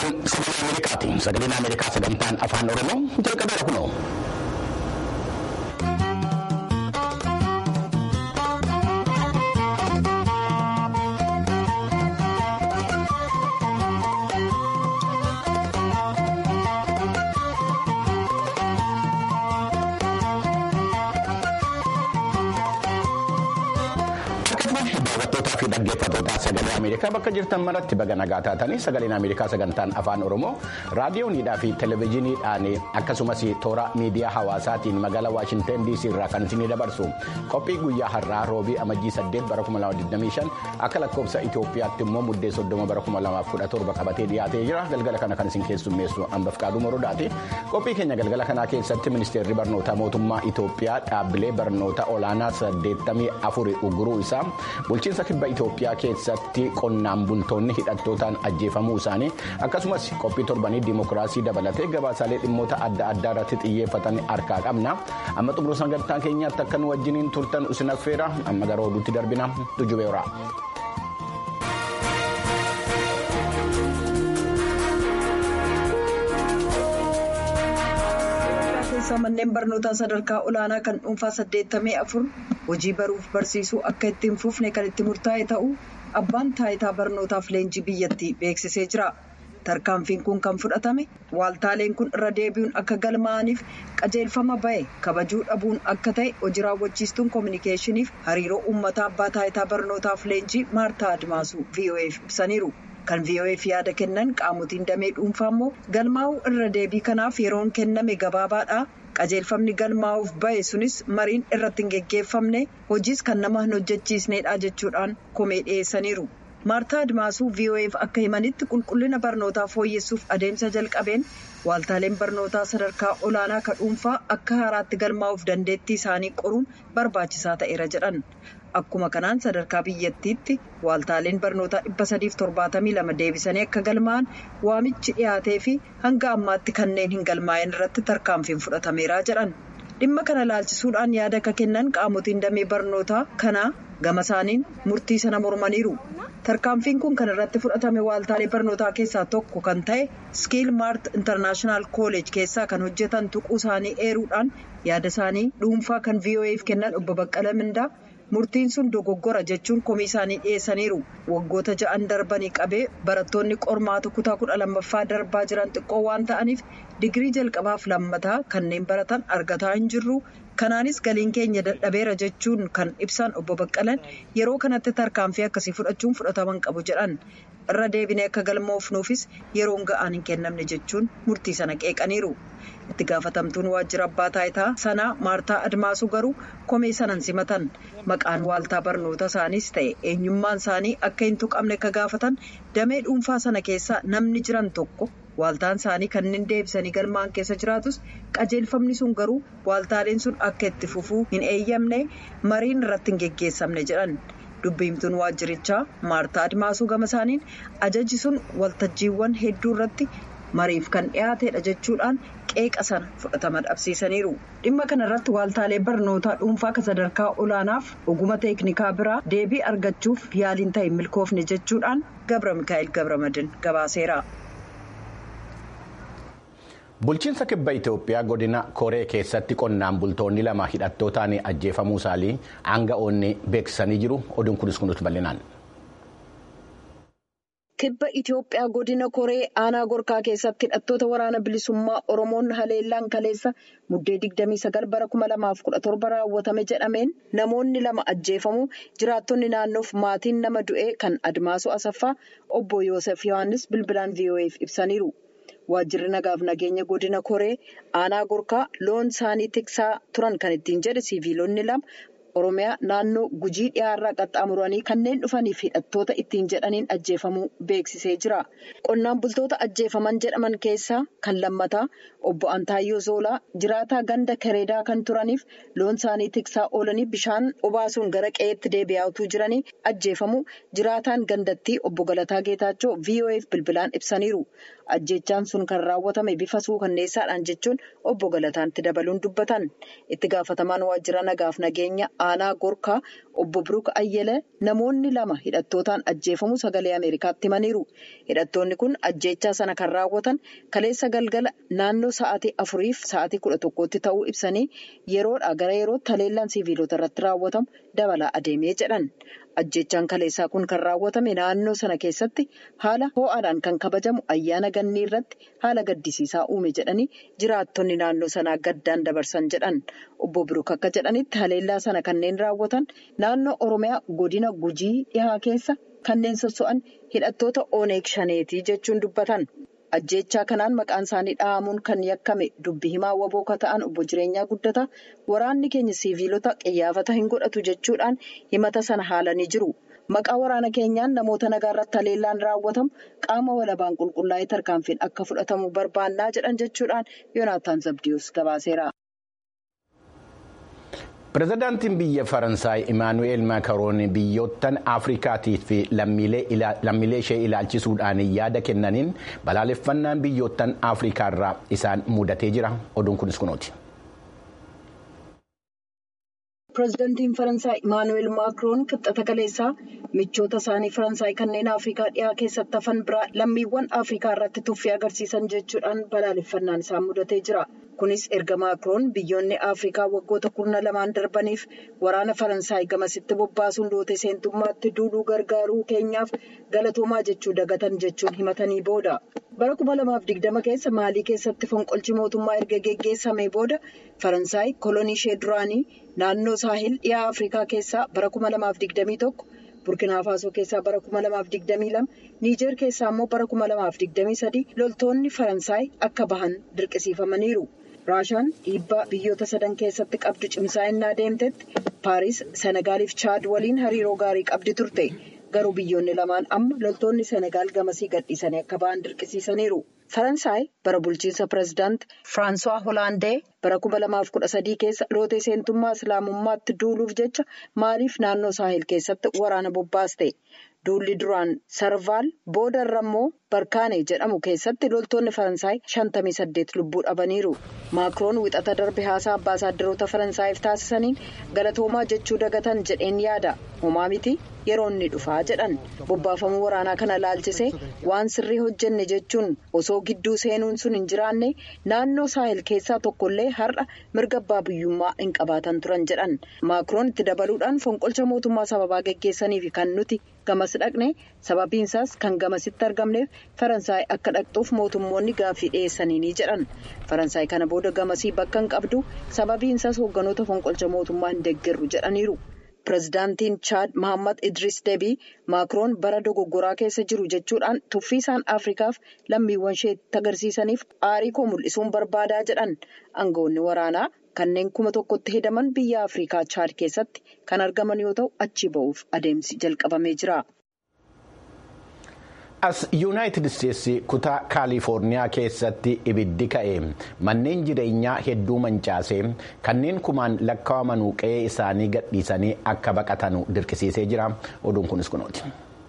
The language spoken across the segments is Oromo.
sagalee Ameerikaati. Sagaleen Ameerikaa sagantaan afaan Oromoo jalqabeera kunoo. fi dhaggeeffattoota sagalee Ameerikaa bakka jirtan maratti baga nagaa taatanii sagaleen Ameerikaa sagantaan afaan Oromoo raadiyooniidhaa fi televezyiiniidhaan akkasumas toora miidiyaa hawaasaatiin magaalaa Waashinten DC irraa kan isinii dabarsu qophii guyyaa har'aa roobii amajjii 8 bara 2025 akka lakkoofsa Itoophiyaatti immoo muddee 30 bara 2017 qabatee dhiyaatee jira galgala kana kan isin keessummeessu hambaf qaaduu morodaati qophii keenya galgala kanaa keessatti ministeerri barnootaa mootummaa Itoophiyaa dhaabbilee barnoota olaanaa 84 uguruu isaa bulchiinsa kibba Itoophiyaa keessatti qonnaan bultoonni hidhattootaan ajjeefamuu isaanii akkasumas qophii torbanii dimookiraasii dabalatee gabaasaalee dhimmoota adda addaa irratti xiyyeeffatan harkaa qabna amma xumura sagantaa keenyaatti akka nu wajjiniin turtan isin affeera amma gara oduutti darbina tujubeera. manneen barnootaa sadarkaa olaanaa kan dhuunfaa 84 hojii baruuf barsiisuu akka itti hin fufne kan itti murtaa'e ta'uu abbaan taayitaa barnootaaf leenjii biyyattii beeksisee jira. tarkaanfiin kun kan fudhatame waaltaaleen kun irra deebi'uun akka galmaa'aniif qajeelfama ba'e kabajuu dhabuun akka ta'e hojii raawwachiistuun koominikeeshiniif hariiroo uummataa abbaa taayitaa barnootaaf leenjii maartaa admaasuu vo'eef ibsaniiru. kan vo'eef yaada kennan qaamotiin damee dhuunfaa immoo galmaa'uu irra deebii kanaaf yeroon kenname gabaabaadha qajeelfamni galmaa'uuf ba'e sunis mariin irratti hin geggeeffamne hojiis kan nama hin hojjechiisnedha jechuudhaan komee dhiyeessaniiru maartaa admaasuu vo'eef akka himanitti qulqullina barnootaa fooyyessuuf adeemsa jalqabeen waaltaaleen barnootaa sadarkaa olaanaa ka dhuunfaa akka haaraatti galmaa'uuf dandeettii isaanii qoruun barbaachisaa ta'eera jedhan. Akkuma kanaan sadarkaa biyyattiitti waaltaaleen barnootaa 372 deebisanii akka galmaa'an waamichi dhiyaatee fi hanga ammaatti kanneen hin galmaa'in irratti tarkaanfiin fudhatameera jedhan. Dhimma kana laalchisuudhaan yaada akka kennan qaamotiin damee barnootaa kanaa gama isaaniin murtii sana mormaniiru. Tarkaanfiin kun kan irratti fudhatame waaltaalee barnootaa keessaa tokko kan ta'e skiil maart intarnaashinaal kooleej keessaa kan hojjetan tuquu isaanii eeruudhaan yaada isaanii dhuunfaa kan vo'eef kennan obbo Baqqala Mindaa. murtiin sun dogoggora jechuun komii isaanii dhiyeessaniiru waggoota ja'an darbanii qabee barattoonni qormaata kutaa kudha lammaffaa darbaa jiran xiqqoo waan ta'aniif digirii jalqabaaf lammataa kanneen baratan argataa hin jirru kanaanis galiin keenya dadhabeera jechuun kan ibsan obbo Baqqalan yeroo kanatti tarkaanfii akkasii fudhachuun fudhataman qabu jedhan irra deebinee akka galmoofnuufis yeroon ga'aan hin kennamne jechuun murtii sana qeeqaniiru. itti gaafatamtuun waajjira abbaa taayitaa sanaa maartaa admaasuu garuu komee sanan simatan maqaan waaltaa barnoota isaaniis ta'e eenyummaan isaanii akka hin tuqamne akka gaafatan damee dhuunfaa sana keessaa namni jiran tokko waaltaan isaanii kanneen deebisanii galmaan keessa jiraatus qajeelfamni sun garuu waaltaaleen sun akka itti fufuu hin eeyyamne mariin irratti hin geggeessamne jedhan. dubbiimtuun waajjirichaa maartaa admaasuu gama isaaniin ajaji sun waltajjiiwwan hedduu irratti mariif kan dhiyaatedha jechuudhaan qeeqa sana fudhatama dhabsiisaniiru dhimma kana irratti waaltaalee barnootaa dhuunfaa kan sadarkaa olaanaaf oguma teeknikaa biraa deebii argachuuf yaaliin ta'e milkoofne jechuudhaan gabra mikaa'el gabramadin gabaaseera. Bulchiinsa kibba Itoophiyaa godina Koree keessatti qonnaan bultoonni lama hidhattootaan ajjeefamuu isaanii aanga'oonni beeksisanii jiru. Oduun kunis kunuutu bal'inaan. Kibba Itoophiyaa godina Koree aanaa Gorkaa keessatti hidhattoota waraana bilisummaa Oromoon haleellaan kaleessa muddee 29 bara 2017 raawwatame jedhameen namoonni lama ajjeefamuu jiraattonni naannoof maatiin nama du'ee kan Admaasuu Asaffaa obbo Yoosef Yohaannis bilbilaan VOA'f ibsaniiru. Waajjirri nagaaf nageenya godina Koree aanaa Gorkaa loon isaanii tiksaa turan kan ittiin jedhe siviilonni lama Oromiyaa naannoo gujii dhiyaarraa qaxxaamuranii kanneen dhufaniif hidhattoota ittiin jedhaniin ajjeefamuu beeksisee jira. Qonnaan bultoota ajjeefaman jedhaman keessaa kan lammataa obbo Antaayyoo Zoolaa jiraataa ganda Kareedaa kan turaniif loon isaanii tiksaa oolanii bishaan obaasuun gara qe'eetti deebi'aa utuu jiranii ajjeefamuu jiraataan gandattii obbo Galataa Geetaachoo VOA'f bilbilaan ibsaniiru. Ajjechaan sun kan raawwatame bifa suukanneessaadhaan jechuun obbo Galataatti dabaluun dubbatan. Itti gaafatamaan waajjira nagaaf nageenya aanaa gorkaa obbo Biruuk Ayyelee namoonni lama hidhattootaan ajjeefamu sagalee Ameerikaatti himaniiru. Hidhattoonni kun ajjeechaa sana kan raawwatan kaleessa galgala naannoo sa'aatii afuriif sa'aatii kudha tokkotti ta'uu ibsanii yeroodhaa gara yerootti haleellaan siviilota irratti raawwatamu dabalaa adeemee jedhan. Ajjeechaan kaleessaa kun kan raawwatame naannoo sana keessatti haala ho'aadhaan kan kabajamu ayyaana gannii irratti haala gaddisiisaa uume jedhanii jiraattonni naannoo sanaa gaddaan dabarsan jedhan. Obbo Biruuk akka jedhanitti haleellaa sana kanneen raawwatan naannoo Oromiyaa godina Gujii dhihaa keessa kanneen sosso'an hidhattoota Oneeg Shaneetii jechuun dubbatan. Ajjeechaa kanaan maqaan isaanii dhahamuun kan yakkame dubbi himaa waboo ka ta'an obbo Jireenyaa Guddataa waraanni keenya siviilota qiyyaafata hin godhatu jechuudhaan himata sana haalanii jiru. Maqaa waraana keenyaan namoota nagaa irratti haleellaan raawwatamu qaama walabaan qulqullaa'ee tarkaanfiin akka fudhatamu barbaannaa jedhan jechuudhaan Yoonaataan Zabdiyuus gabaaseera. Pireezidaantiin biyya Faransaay Imaanu'eel Maakaroon biyyoottan Afrikaatii fi lammiilee ishee ilaalchisuudhaan yaada kennaniin balaaleffannaan biyyoottan Afrikaa irraa isaan mudatee jira. Oduun kunis kunooti. Pireezidaantiin Faransaay Imaanu'eel Maakiroon kibxata kaleessaa michoota isaanii Faransaay kanneen Afrikaa dhiyaa keessatti hafan biraa lammiiwwan Afrikaa irratti tuffii agarsiisan jechuudhaan balaaleffannaan isaan mudatee jira. Kunis erga Maakiroon biyyoonni Afrikaa waggoota kurna lamaan darbaniif waraana Faransaay gamasitti bobbaasuun loote seentummaatti duuluu gargaaruu keenyaaf galatoomaa jechuu dagatan jechuun himatanii booda. Bara kuma lamaaf digdama keessa Maalii keessatti fonqolchi mootummaa erga geggeessamee booda Faransaay kolonii ishee duraanii naannoo saahil dhiyaa Afrikaa keessaa bara kuma lamaaf digdamii tokko. burkina faasoo keessaa bara kuma lamaaf digdamii lama niijeer keessaa immoo bara kuma lamaaf digdamii sadii loltoonni faransaay akka bahan dirqisiifamaniiru raashaan dhiibbaa biyyoota sadan keessatti qabdu cimsaa innaa deemtetti paaris senagaaliif chaad waliin hariiroo gaarii qabdi turte garuu biyyoonni lamaan amma loltoonni senegaal gamasii gadhiisanii akka bahan dirqisiisaniiru. faransaay bara bulchiinsa pireezidaant firaansuwaa hoolaandee bara kuma lamaaf kudha sadii keessa lootee seentummaa islaamummaatti duuluuf jecha maaliif naannoo saahil keessatti waraana bobbaaste duulli duraan sarvaal booda irra immoo barkaane jedhamu keessatti loltoonni faransaay shantamii saddeet lubbuu dhabaniiru maakiroon wixata darbe haasaa ambaasaadarota faransaayif taasisaniin galatoomaa jechuu dagatan jedheen yaada homaa miti yeroo inni dhufaa jedhan bobbaafamuu waraanaa kana laalchisee waan sirrii hojjenne jechuun osoo gidduu seenuun sun hin jiraanne naannoo saahil keessaa tokkollee har'a mirga abbaa biyyummaa hin qabaatan turan jedhan maakiroon itti dabaluudhaan fonqolcha mootummaa sababaa geggeessaniif kan nuti gamas dhaqne sababiinsaas kan gamasitti argamneef faransaay akka dhaqxuuf mootummoonni gaaffii dhiyeessanii jedhan faransaay kana booda gamasii bakka hin qabdu sababiinsaas hoogganoota fonqolcha mootummaa hin deeggarru jedhaniiru. pireezidaantiin chaad Mahammad Idris Debii maakiroon bara dogoggoraa keessa jiru jechuudhaan tuffii isaan afrikaaf lammiiwwan isheetti agarsiisaniif aarii koo mul'isuun barbaadaa jedhan aangawoonni waraanaa kanneen kuma tokkotti hedaman biyya afrikaa chaad keessatti kan argaman yoo ta'u achi ba'uuf adeemsi jalqabamee jira. as yuunaayitid isteetsi kutaa kaalifoorniyaa keessatti ibiddi ka'e manneen jireenyaa hedduu mancaasee kanneen kumaan lakkaa'aman qe'ee isaanii gadhiisanii akka baqatanu dirqisiisee jira oduun kunis kunooti.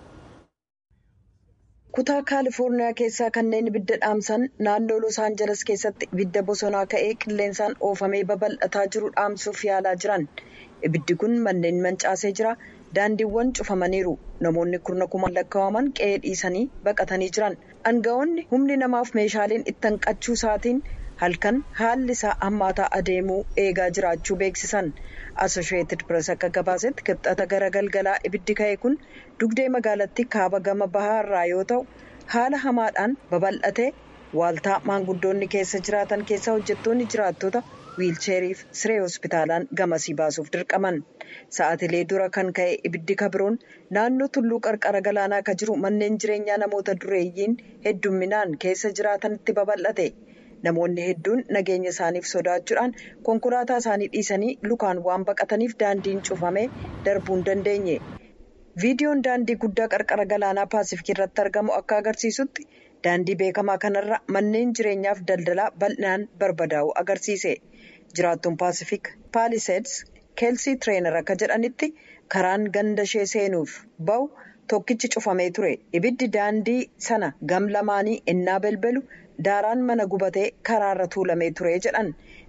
kutaa kaalifoorniyaa keessaa kanneen ibidda dhaamsan naannoo los aanjeles keessatti ibidda bosonaa ka'ee qilleensaan oofamee babal'ataa jiru dhaamsuuf yaalaa jiran ibiddi kun manneen mancaasee jira. daandiiwwan cufamaniiru namoonni kurna kumaan lakkaa'aman qe'ee dhiisanii baqatanii jiran aangawoonni humni namaaf meeshaaleen itti hanqachuu isaatiin halkan haalli isaa hammaataa adeemuu eegaa jiraachuu beeksisan asosheetid pirees akka gabaasetti kibxata gara galgalaa ibiddi ka'e kun dugdee magaalattii kaaba gama bahaa irraa yoo ta'u haala hamaadhaan babal'atee waaltaa maanguddoonni keessa jiraatan keessa hojjettoonni jiraattota. wiilcheeriif siree hospitaalaan gamasii baasuuf dirqaman sa'aatilee dura kan ka'e ibiddi kabiroon naannoo tulluu qarqara galaanaa kan jiru manneen jireenyaa namoota dureeyyiin heddumminaan keessa jiraatanitti babal'ate namoonni hedduun nageenya isaaniif sodaachuudhaan konkolaataa isaanii dhiisanii lukaan waan baqataniif daandiin cufamee darbuu hin dandeenye viidiyoon daandii guddaa qarqara galaanaa paasifikii irratti argamu akka agarsiisutti daandii beekamaa kanarra manneen jireenyaaf daldalaa bal'inaan barbadaa'u agarsiise. jiraattuun paasifik paaliseeds keelsii tireener akka jedhanitti karaan ganda ishee seenuuf ba'u tokkichi cufamee ture ibiddi daandii sana gam lamaanii ennaa belbelu daaraan mana gubatee karaarra tuulamee ture jedhan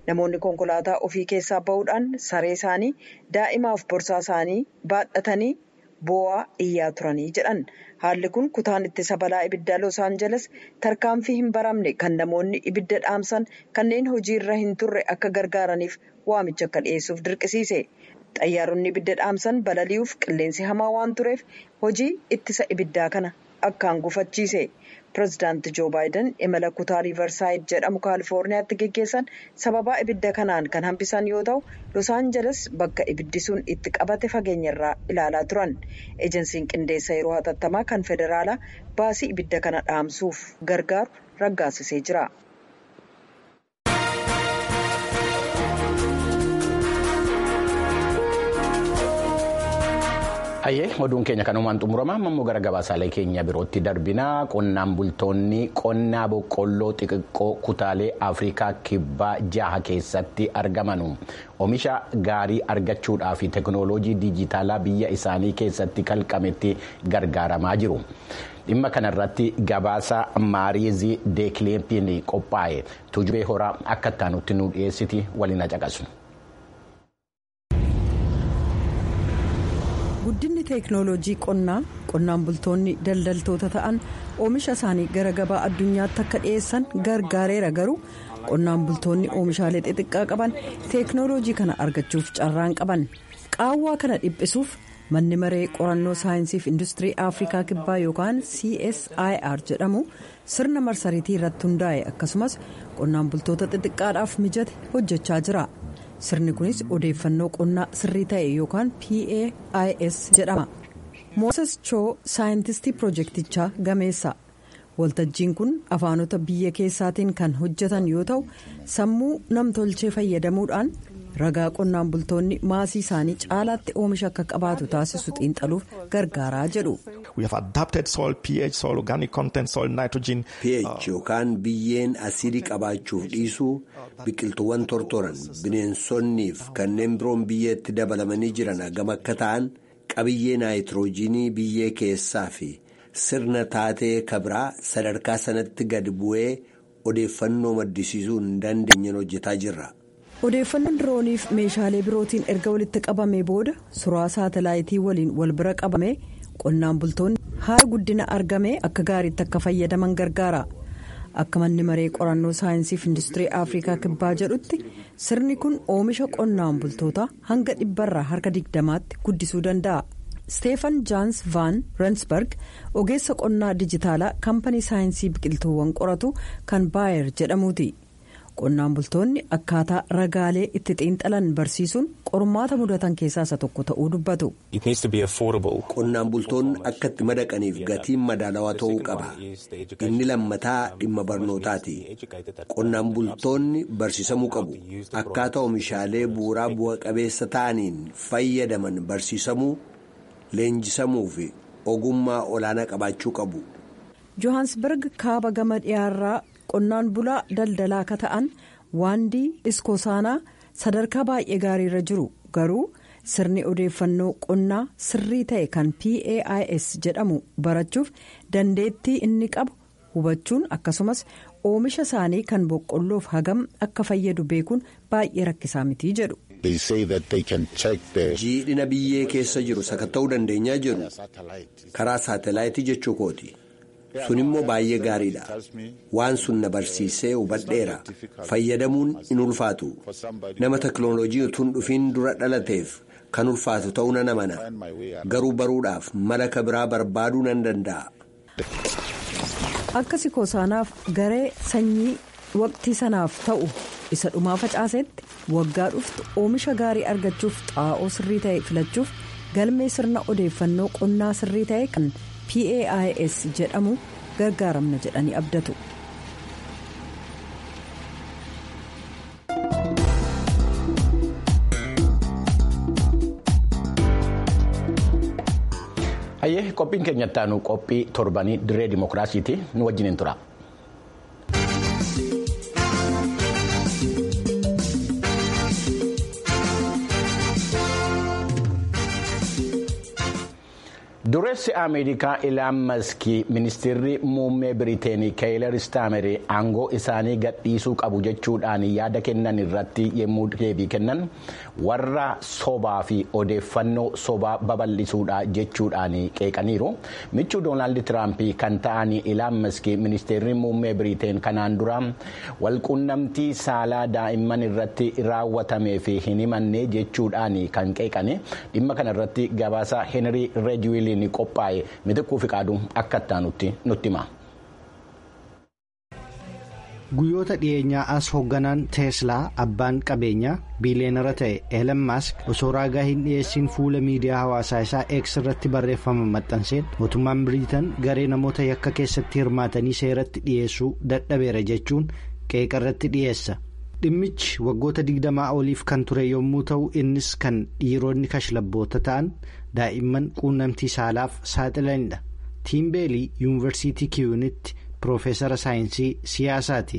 namoonni konkolaataa ofii keessaa ba'uudhaan saree isaanii daa'imaaf borsaa isaanii baadhatanii boo'aa iyyaa turanii jedhan haalli kun kutaan ittisa balaa ibiddaa los aanjeles tarkaanfii hin baramne kan namoonni ibidda dhaamsan kanneen hojiirra hin turre akka gargaaraniif waamicha akka dhiyeessuuf dirqisiise. xayyaaronni ibidda dhaamsan balali'uuf qilleensi hamaa waan tureef hojii ittisa ibiddaa kana akkaan gufachiise pirezidaanti joo baayiden imala kutaa riivarsaayid jedhamu kaalifoorniyaatti geggeessan sababaa ibidda kanaan kan hambisan yoo ta'u los aanjeles bakka ibiddi sun itti qabate fageenyarraa ilaalaa turan ejensiin qindeessa yeroo hatattamaa kan federaalaa baasii ibidda kana dhaamsuuf gargaaru raggaasisee jira. Hayyee oduun keenya kanumaan xumurama ammoo gara gabaasaalee keenya birootti darbinaa qonnaan bultoonni qonnaa boqqolloo xixiqqoo kutaalee Afrikaa kibbaa jaha keessatti argaman oomisha gaarii argachuudhaa fi teekinooloojii diijitaalaa biyya isaanii keessatti kalqametti gargaaramaa jiru. dhimma kanarratti gabaasa maariizii deekleempiin qophaa'e tujubee horaa akka ittaanutti nu dhiyeessiti waliin caqasu. guddinni teeknooloojii qonnaa qonnaan bultoonni daldaltoota ta'an oomisha isaanii gara gabaa addunyaatti akka dhiyeessan gargaareera garuu qonnaan bultoonni oomishaalee xixiqqaa qaban teeknooloojii kana argachuuf carraan qaban qaawwaa kana dhiphisuuf manni maree qorannoo saayinsiif industirii afrikaa kibbaa yookaan csir jedhamu sirna marsariitii irratti hundaa'e akkasumas qonnaan bultoota xixiqqaadhaaf mijate hojjechaa jira. sirni kunis odeeffannoo qonnaa sirrii ta'e yookaan PAIS jedhama. mooses choo saayintistii pirojektichaa gameessa waltajjiin kun afaanota biyya keessaatiin kan hojjetan yoo ta'u sammuu namtolchee fayyadamuudhaan ragaa qonnaan bultoonni maasii isaanii caalaatti oomisha akka qabaatu taasisu xiinxaluuf gargaaraa jedhu. ph yookaan biyyeen asiidii qabaachuuf dhiisuu biqiltuuwwan tortoran bineensonniif kanneen biroon biyyeetti dabalamanii jiran hagam akka ta'an qabiyyee naayitiroojiinii biyyee keessaa fi sirna taatee kabraa sadarkaa sanatti gad bu'ee odeeffannoo maddisiisuu hin dandeenyeen hojjetaa jirra. odeeffannoon dirooniif meeshaalee birootiin erga walitti qabamee booda suuraa saatalaayitii waliin wal bira qabame qonnaan bultoonni haala guddina argame akka gaariitti akka fayyadaman gargaara akka manni maree qorannoo saayinsiif industirii afrikaa kibbaa jedhutti sirni kun oomisha qonnaan bultoota hanga dhibbarraa harka digdamaatti guddisuu danda'a. steefan jaans van rensburg ogeessa qonnaa dijitaalaa kaampanii saayinsii biqiltuuwwan qoratu kan baayer jedhamuuti. qonnaan bultoonni akkaataa ragaalee itti xiinxalan barsiisuun qormaata mudatan keessaa isa tokko ta'uu dubbatu. qonnaan bultoonni akka itti madaqaniif gatiin madaalawaa ta'uu qaba inni lammataa dhimma barnootaati qonnaan bultoonni barsiisamuu qabu akkaataa oomishaalee bu'uuraa bu'a qabeessa ta'aniin fayyadaman barsiisamuu leenjisamuu fi ogummaa olaanaa qabaachuu qabu. johansberg kaaba gama dhiyaarraa. qonnaan bulaa daldalaa akka ta'an waandii iskoosaanaa sadarkaa baay'ee gaariirra jiru garuu sirni odeeffannoo qonnaa sirrii ta'e kan PAIS jedhamu barachuuf dandeettii inni qabu hubachuun akkasumas oomisha isaanii kan boqqolloof hagam akka fayyadu beekuun baay'ee rakkisaa mitii jedhu. jiidhina biyyee keessa jiru sakatta'uu dandeenyaa jiru karaa saatelaayitii jechuu kooti. sun immoo baay'ee gaariidha waan sun na barsiisee hubadheera fayyadamuun in ulfaatu nama teknooloojii utuu hin dhufiin dura dhalateef kan ulfaatu ta'uu nan amana garuu baruudhaaf mala biraa barbaaduu nan danda'a. akka sikoosaanaaf garee sanyii waqtii sanaaf ta'u isa dhumaa facaasetti waggaa dhuftu oomisha gaarii argachuuf xaa'oo sirrii ta'e filachuuf galmee sirna odeeffannoo qonnaa sirrii ta'e kan. PAIS jedhamu gargaaramna jedhanii abdatu. Hayyee qophiin keenyatti aanu qophii torbanii dirree dimookiraasiiti nu wajjin tura. dureessi ameerikaa ilaan maskii ministeerri muummee biriiteenii keeyilar istaameri aangoo isaanii gadhiisuu qabu jechuudhaan yaada kennan irratti yommuu deebii kennan warra sobaa fi odeeffannoo sobaa babal'isuudha jechuudhaan qeeqaniiru michuu doonaald tiraamp kan ta'an ilaan maskii ministeerri muummee biriiteen kanaan dura walquunnamtii saalaa daa'imman irratti raawwatamee fi hin himanne jechuudhaan kan qeeqane dhimma kana irratti gabaasa heenrii reejiwiil. ni qophaa'e mitikkuu fi qaaduu akka itti nutti hima. guyyoota dhiyeenyaa as hoogganaan teeslaa abbaan qabeenyaa biileenara ta'e eelan maask osoo raagaa hin dhiyeessin fuula miidiyaa hawaasaa isaa eeks irratti barreeffama maxxanseen mootummaan biriitan garee namoota yakka keessatti hirmaatanii seeratti dhiyeessuu dadhabeera jechuun qeeqa irratti dhiyeessa. dhimmichi waggoota digdamaa oliif kan ture yommuu ta'u innis kan dhiironni kashlabboota ta'an daa'imman quunnamtii saalaaf saaxilanidha tiimbeelii yuunivarsiitii kiyuunitti piroofeesara saayinsii siyaasaati.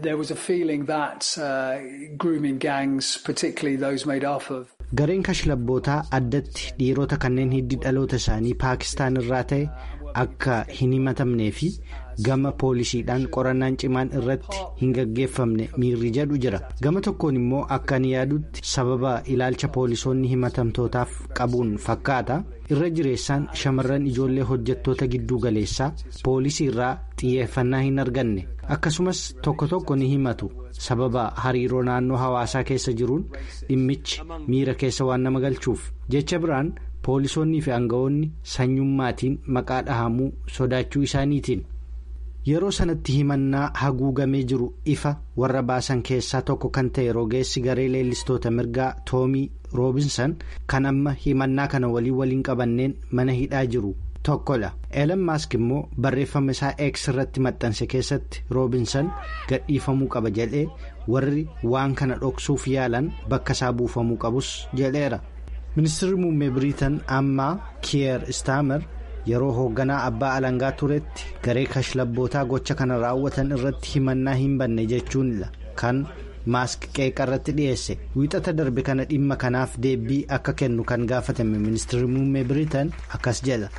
gareen kashlabbootaa addatti dhiirota kanneen hiddi dhaloota isaanii paakistaan irraa ta'e akka hin himatamnee fi gama poolisiidhaan qorannaan cimaan irratti hin gaggeeffamne miirri jedhu jira gama tokkoon immoo akka ani yaadutti sababa ilaalcha poolisoonni himatamtootaaf qabuun fakkaata irra jireessaan shamarran ijoollee hojjettoota gidduu galeessaa poolisii irraa xiyyeeffannaa hin arganne akkasumas tokko tokko ni himatu sababa hariiroo naannoo hawaasaa keessa jiruun dhimmichi miira keessa waan nama galchuuf jecha biraan poolisoonnii fi aangawoonni sanyummaatiin maqaa dhahamuu sodaachuu isaaniitiin. yeroo sanatti himannaa haguugamee jiru ifa warra baasan keessaa tokko kan ta'e rogeessi garee leellistoota mirgaa toomii roobinsan kan amma himannaa kana walii waliin qabanneen mana hidhaa jiru tokkodha eelan maask immoo barreeffama isaa eeks irratti maxxanse keessatti roobinsan gadhiifamuu qaba jedhee warri waan kana dhoksuuf yaalan bakka isaa buufamuu qabus jedheera ministeerri muummee biriitan ammaa kiyer istaamer. yeroo hoogganaa abbaa alangaa turetti garee kashlabbootaa gocha kana raawwatan irratti himannaa hin banne jechuunidha kan maask qeeqa irratti dhiyeesse wiixata darbe kana dhimma kanaaf deebii akka kennu kan gaafatame ministeerri muummee biriitan akkas jedha.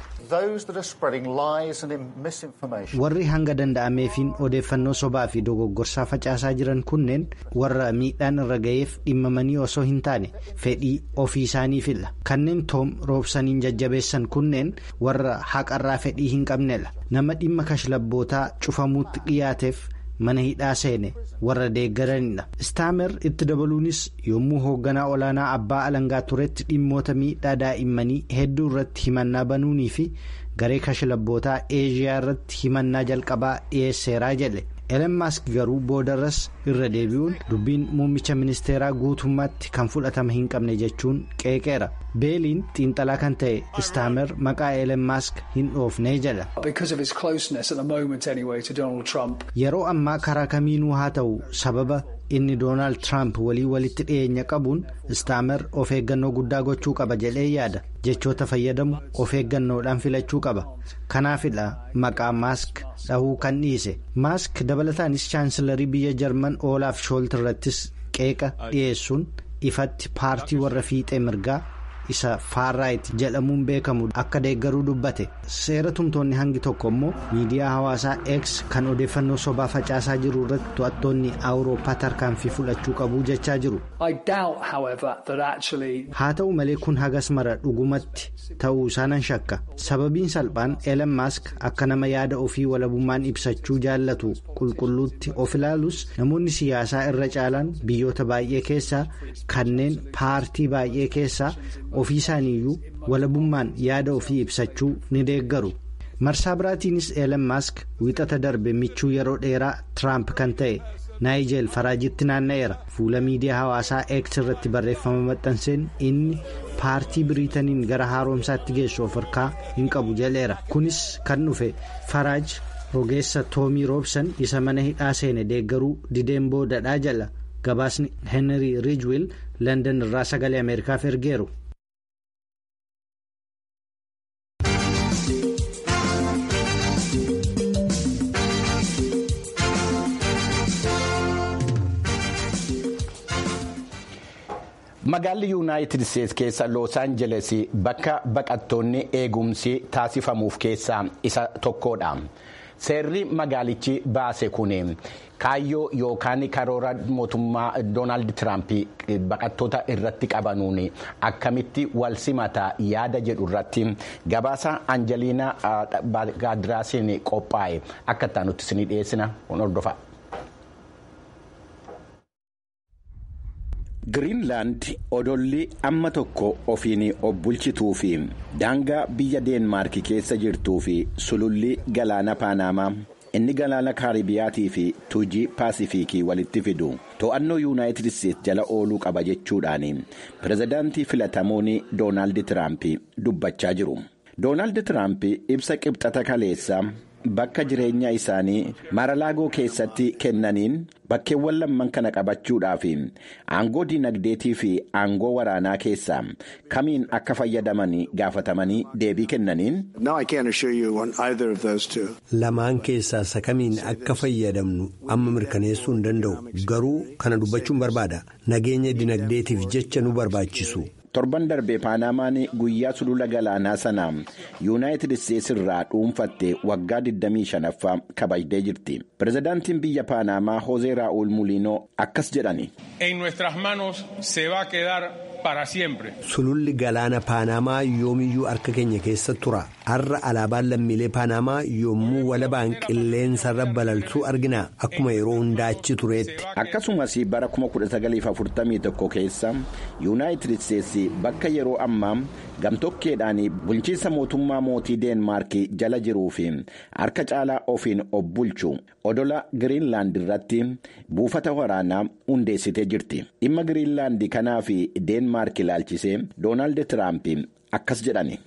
warri hanga danda'ameefiin odeeffannoo sobaa fi dogoggorsaa facaasaa jiran kunneen warra miidhaan irra ga'eef dhimmamanii osoo hin taane fedhii ofii isaaniifidha kanneen toom roobsaniin jajjabeessan kunneen warra haqarraa fedhii hin qabnedha nama dhimma kashlabbootaa cufamuutti dhiyaateef mana hidhaa seene warra deeggaranidha istaamer itti dabaluunis yommuu hoogganaa olaanaa abbaa alangaa turetti dhimmoota miidhaa daa'immanii hedduu irratti himannaa banuunii fi garee kashlabbootaa eeshiyaa irratti himannaa jalqabaa dhiyeesseeraa jedhe elen maask garuu boodarras irra deebi'uun dubbiin muummicha ministeeraa guutummaatti kan fudhatama hin qabne jechuun qeeqeera beeliin xiinxalaa kan ta'e istaamer maqaa elen maask hin dhoofnee jedha yeroo ammaa karaa kamiinuu haa ta'u sababa inni doonaald tiraamp walii walitti dhiyeenya qabuun istaamer of eeggannoo guddaa gochuu qaba jedhee yaada jechoota fayyadamu of eeggannoodhaan filachuu qaba kanaafidha maqaa maask dhahuu kan dhiise maask dabalataanis chaansilarii biyya jarman oolaaf shoolt irrattis qeeqa dhiyeessuun ifatti paartii warra fiixee mirgaa isa faarraayit jedhamuun beekamu akka deeggaruu dubbate seera tumtoonni hangi tokko immoo miidiyaa hawaasaa x kan odeeffannoo sobaa facaasaa jiru irratti to'attoonni awurooppaa tarkaanfii fudhachuu qabu jechaa jiru. haa ta'u malee kun hagas mara dhugumatti ta'uu isaa nan shakka sababiin salphaan eelan maask akka nama yaada ofii walabummaan ibsachuu jaallatu qulqulluutti of ilaalus namoonni siyaasaa irra caalaan biyyoota baay'ee keessaa kanneen paartii baay'ee keessaa. ofii isaaniiyyuu walabummaan yaada ofii ibsachuu ni deeggaru marsaa biraatiinis eelan maask wiixata darbe michuu yeroo dheeraa tiraamp kan ta'e naayijeel faraajitti naanna'eera fuula miidiyaa hawaasaa eeks irratti barreeffama maxxanseen inni paartii biriitaniin gara haaromsaatti geessu of harkaa hin qabu jedheera kunis kan dhufe faraaj rogeessa toomii roobsan isa mana hidhaa seene deeggaruu dideen boodadhaa jala gabaasni heenrii riijwiil landan irraa sagalee ameerikaaf ergeeru. Magaalli Yuunaayitid Isteetsi keessa Loos Aanjeles bakka baqattoonni eegumsi taasifamuuf keessaa isa tokkodha. Seerri magaalichi baase kun kaayyoo yookaan karoora mootummaa Doonaald Tiraamp baqattoota irratti qabanuun akkamitti wal simata yaada jedhu irratti gabaasa Anjeliina Gaadiraasiin qophaa'e akka itti nuti isinii dhiyeessina hordofa. Giriinlaand odolli amma tokko ofiin of bulchituu fi daangaa biyya deenmaark keessa jirtuu fi sululli galaana paanamaa inni galaana kaaribiyaatii fi tuujii paasifiikii walitti fidu to'annoo yuunaayitid isteetsi jala ooluu qaba jechuudhaan pirezidaantii filatamuun doonaald tiraamp dubbachaa jiru. doonaald tiraamp ibsa qibxata kaleessa. Bakka jireenya isaanii Maralaagoo keessatti kennaniin bakkeewwan lamman kana qabachuudhaaf aangoo dinagdeetii fi aangoo waraanaa keessaa kamiin akka fayyadaman gaafatamanii deebii kennaniin. Lamaan keessaa isa kamiin akka fayyadamnu amma mirkaneessuu hin danda'u garuu kana dubbachuun barbaada nageenya dinagdeetiif jecha nu barbaachisu. torban darbee paanamaan guyyaa sulula galaanaa sanaa yuunaayitid isteetsi irraa dhuunfatte waggaa 25ffaa kabajdee jirti pirezidaantiin biyya paanamaa hoozee raa'ul muliinoo akkas jedhani. sululli galaana paanamaa yoomiyyuu harka keenya keessa tura har'a alaabaan lammiilee paanamaa yommuu walabaan qilleensarra balaltuu argina akkuma yeroo hundaa achi tureetti. akkasumas bara 1941 keessa yuunaayitid isteetsi bakka yeroo ammaa gamtokkeedhaan bulchiinsa mootummaa mootii deenmaark jala jiruu fi harka caalaa ofiin of bulchu odola giriinlaand irratti buufata waraanaa hundeessitee jirti dhimma giriinlaand kanaa fi deenmaark ilaalchisee doonaald tiraamp akkas jedhani.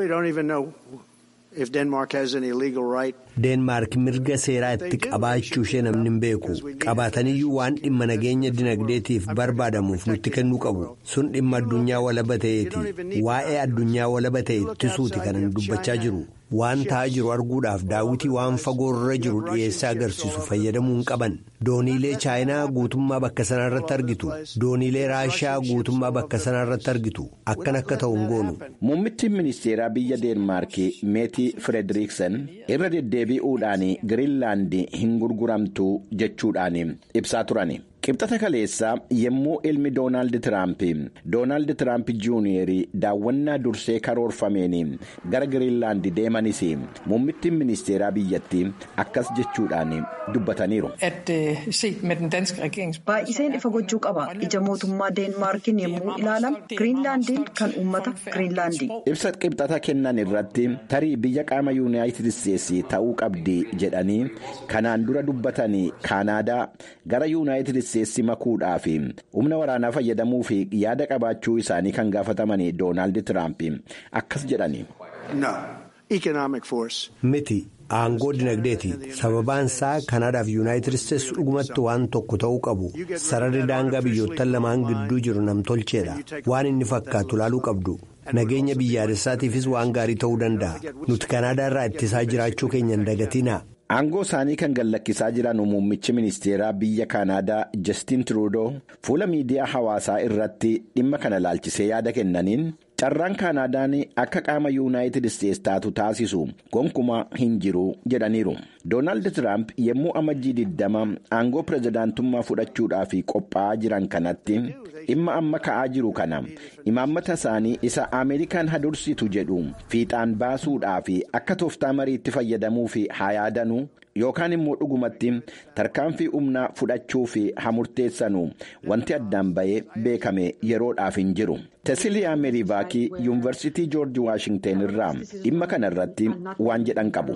deenmaark mirga seeraa itti qabaachuu ishee namni hin beeku qabaataniyyuu waan dhimma nageenya dinagdeetiif barbaadamuuf nutti kennuu qabu sun dhimma addunyaa walaba ta'eeti waa'ee addunyaa walaba ta'e ittisuuti kanan dubbachaa jiru waan ta'aa jiru arguudhaaf daawwitii waan fagoorra jiru dhiyeessee agarsiisu fayyadamuu hin qaban dooniilee chaayinaa guutummaa bakka sanarratti argitu dooniilee raashiyaa guutummaa bakka sanarratti argitu akkan akka ta'u hin goonu. muummichi ministeeraa biyya deenmaark meetii firederiksen irra deddeebi'uudhaan giriinlaand hin gurguramtu jechuudhaan ibsaa turani. qibxata kaleessaa yommuu ilmi doonaald tiraamp doonaald tiraamp juuniyeer daawwannaa dursee karoorfameen gara giriinlaand deemanis muummittiin ministeeraa biyyattii akkas jechuudhaan dubbataniiru. baay'iseen ifa gochuu qaba ija mootummaa deenmaarkiin yommuu ilaalamu giriinlaandiin kan uummata giriinlaandii. ibsa qibxata kennan irratti tarii biyya qaama yuunaayitid isteetsi ta'uu qabdi jedhanii kanaan dura dubbatanii kaanaadaa gara yuunaayitid isteetsi makuudhaaf humna waraanaa fayyadamuu fi yaada qabaachuu isaanii kan gaafataman doonaald tiraamp akkas jedhani. miti aangoo dinagdeeti sababaan isaa kanaadaaf yuunaayitid isteetsi dhugumatti waan tokko ta'uu qabu sararri daangaa biyyoottan lamaan gidduu jiru namtolcheedha waan inni fakkaatu laaluu qabdu. nageenya biyyaalessaatiifis waan gaarii ta'uu danda'a nuti kanaadaa irraa ittisaa jiraachuu keenya hin dagatinaa. aangoo isaanii kan gallakkisaa jiran muummichi ministeeraa biyya kaanaadaa jastiin tiruudoo fuula miidiyaa hawaasaa irratti dhimma kana laalchisee yaada kennaniin carraan kaanaadaan akka qaama yuunaayitid isteetsi taatu taasisu gonkumaa hin jiru jedhaniiru doonaald tiraamp yommuu amajjii 20 aangoo pirezidaantummaa fudhachuudhaaf qophaa'aa jiran kanatti dhimma amma ka'aa jiru kana imaammata isaanii isa ameerikaan hadursitu jedhu fiixaan baasuudhaaf akka tooftaa mariitti fayyadamuuf haa yaadanu yookaan immoo dhugumatti tarkaanfii humnaa fudhachuuf haa murteessanu wanti addaan ba'ee beekame yeroodhaaf hin jiru. tesiliyaa meerivaakii yuunivarsiitii joorji waashingten irraa dhimma kana irratti waan jedhan qabu.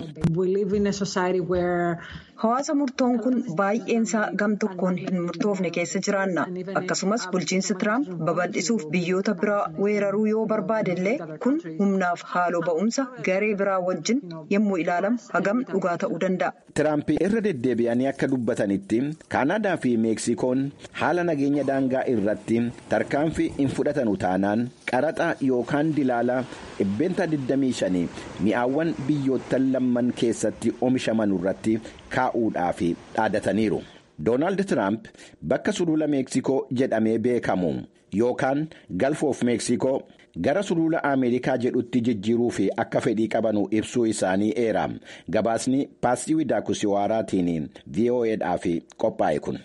hawaasa murtoon kun baay'een isaa gam tokkoon hin murtoofne keessa jiraanna akkasumas bulchiinsi tiraamp babal'isuuf biyyoota biraa weeraruu yoo barbaade illee kun humnaaf haaloo ba'umsa garee biraa wajjin yommuu ilaalamu hagam dhugaa ta'uu danda'a. tiraamp irra deddeebi'anii akka dubbatanitti kaanaadaa fi meeksikoon haala nageenya daangaa irratti tarkaanfii hin fudhatanu taanaan qaraxa yookaan dilaala dhibbeenta 25 mi'aawwan biyyoottan lamman keessatti oomishaman irratti kaa'uudhaaf dhaadataniiru. doonaald tiraamp bakka sulula meeksikoo jedhamee beekamu yookaan galf of meeksikoo gara sulula ameerikaa jedhutti jijjiiruu fi akka fedhii qabanu ibsuu isaanii eera gabaasni paastii widaakusiwaaraatiin vo'edhaaf qophaa'e kun.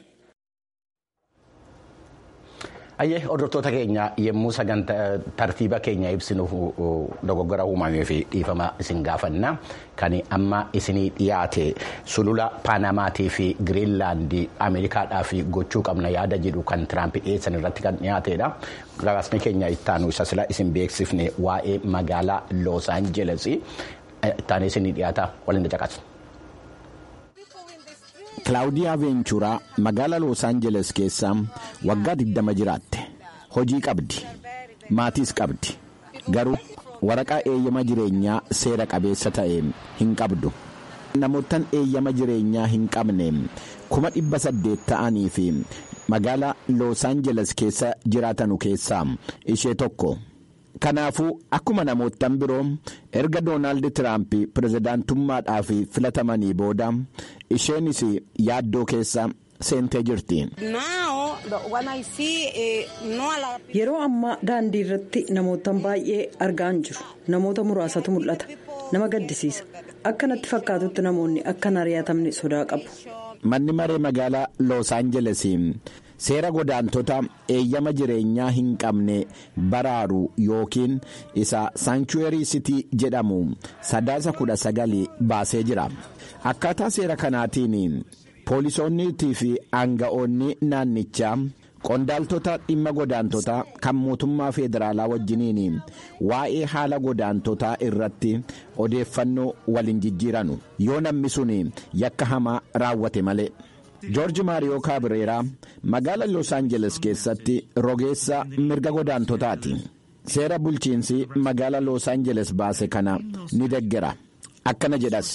Ayyee hordoftoota keenya yommuu sagantaa tartiiba keenya ibsinuuf dogoggora uumamee fi dhiifama isin gaafanna kan amma isinii dhiyaate sulula paanamaatii fi giriinlaandii ameerikaadhaaf gochuu qabna yaada jedhu kan tiraamp dhiyeessan irratti kan dhiyaatedha. Gabaasni keenya ittaanu isa sila isin beeksifne waa'ee magaalaa Los Angeles ittaanee isinii dhiyaata waliin caqasu. Kilaawudiyaa Veenchuraa magaalaa Los Angeles keessa waggaa 20 jiraatte. Hojii qabdi. Maatiis qabdi. Garuu waraqaa eeyyama jireenyaa seera qabeessa ta'e hin qabdu. Namoottan eeyyama jireenyaa hin qabne kuma dhibba saddeet ta'anii fi magaalaa Los Angeles keessa jiraatanu keessaa ishee tokko. Kanaafuu akkuma namoottan biroo erga Doonaald Tiraamp pirezidaantummaadhaaf filatamanii booda isheenis yaaddoo keessa seentee jirti. Yeroo ammaa daandii irratti namootan baay'ee argaa hin jiru. Namoota muraasatu mul'ata. Nama gaddisiisa. Akka natti fakkaatutti namoonni akka hin ari'atamne sodaa qabu. Manni maree magaalaa Los Angeles. seera godaantota eeyyama jireenyaa hin qabne baraaru yookiin isa saanchuweerii sitii jedhamu sadaasa kudha sagali baasee jira akkaataa seera kanaatiin poolisoonniitii fi aanga'oonni naannichaa qondaaltota dhimma godaantotaa kan mootummaa feederaalaa wajjiniin waa'ee haala godaantotaa irratti odeeffannoo waliin jijjiiranu yoo namni sun yakka hamaa raawwate malee. joorji maariyoo kaabireeraa magaala los aangeles keessatti rogeessa mirga godaantotaati seera bulchiinsi magaala los aangeles baase kana ni deggera akkana jedhas.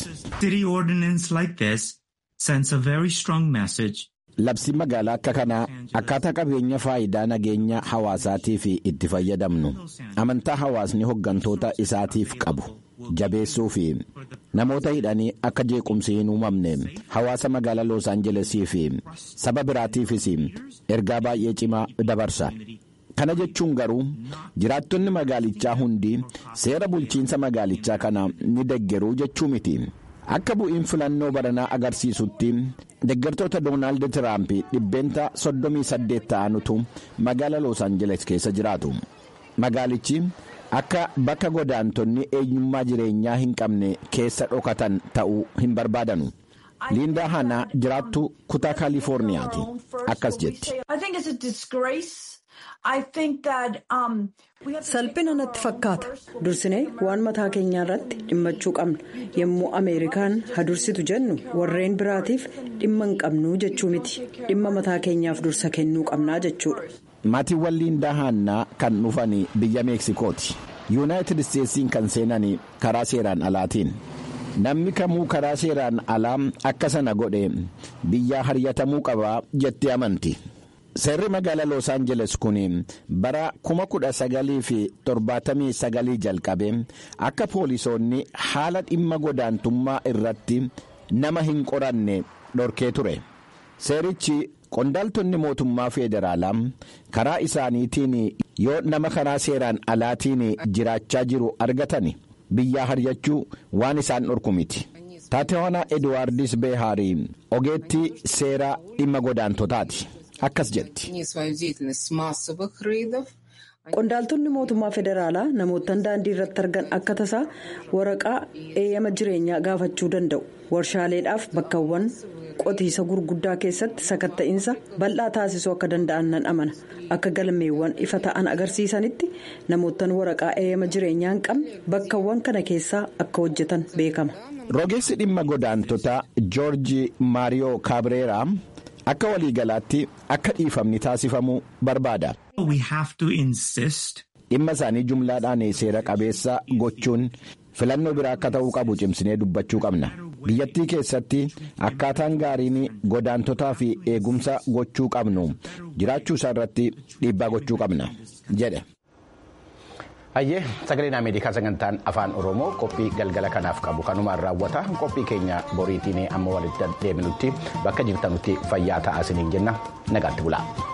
labsi magaalaa akka kanaa akkaataa qabeenya faayidaa nageenya hawaasaatiif itti fayyadamnu amantaa hawaasni hoggantoota isaatiif qabu. jabeessuu fi namoota hidhanii akka jeequmsi hin uumamne hawaasa magaalaa los aangelesii fi saba biraatiifis ergaa baay'ee cimaa dabarsa kana jechuun garuu jiraattonni magaalichaa hundi seera bulchiinsa magaalichaa kana ni deggeruu jechuu miti akka bu'iin filannoo baranaa agarsiisutti deggertoota doonaald tiraamp dhibbeenta 38 ta'anutu magaalaa los aangeles keessa jiraatu magaalichi. akka bakka godaantonni eenyummaa jireenyaa hin qabne keessa dhokatan ta'uu hin barbaadanu liindaa hanaa jiraattu kutaa kaalifoorniyaati akkas jetti. salphina natti fakkaata dursinee waan mataa keenyaa irratti dhimmachuu qabna yommuu ameerikaan hadursitu jennu warreen biraatiif dhimma hin qabnuu jechuu miti dhimma mataa keenyaaf dursa kennuu qabnaa jechuudha. maatiiwwan liindaa haannaa kan dhufan biyya meeksikooti yuunaayitid isteetsiin kan seenan karaa seeraan alaatiin namni kamuu karaa seeraan alaa akka sana godhe biyyaa haryatamuu qaba jettee amanti seerri magaalaa los aangeles kun bara 1979 jalqabe akka poolisoonni haala dhimma godaantummaa irratti nama hin qoranne dhorkee ture seerichi. qondaaltonni mootummaa feederaalaa karaa isaaniitiin yoo nama karaa seeraan alaatiin jiraachaa jiru argatan biyyaa haryachuu waan isaan dhorku miti taatewaanaa eduwaardis beehaarii ogeettii seeraa dhimma godaantotaati akkas jetti. qondaaltonni mootummaa federaalaa namootaan daandii irratti argan akka tasaa waraqaa eeyyama jireenyaa gaafachuu danda'u warshaaleedhaaf bakkawwan. qotiisa gurguddaa keessatti sakatta'iinsa bal'aa taasisuu akka danda'an nan amana akka galmeewwan ifa ta'an agarsiisanitti namootaan waraqaa eeyyama jireenyaa hin qabne bakkawwan kana keessaa akka hojjetan beekama. rogeessi dhimma godaantotaa joorji maariyoo kaabireeraa akka waliigalaatti akka dhiifamni taasifamuu barbaada. dhimma isaanii jumlaadhaan seera qabeessa gochuun filannoo biraa akka ta'uu qabu cimsinee dubbachuu qabna. biyyattii keessatti akkaataan gaariin godaantotaa fi eegumsa gochuu qabnu jiraachuu isaa irratti dhiibbaa gochuu qabna jedhe. Hayyee sagaleen Ameerikaa sagantaan afaan Oromoo qophii galgala kanaaf qabu kanumaan raawwata qophii keenya boriitiin amma walitti deebinutti bakka jirtanutti fayyaa ta'aa isiniin jenna nagaatti bulaa.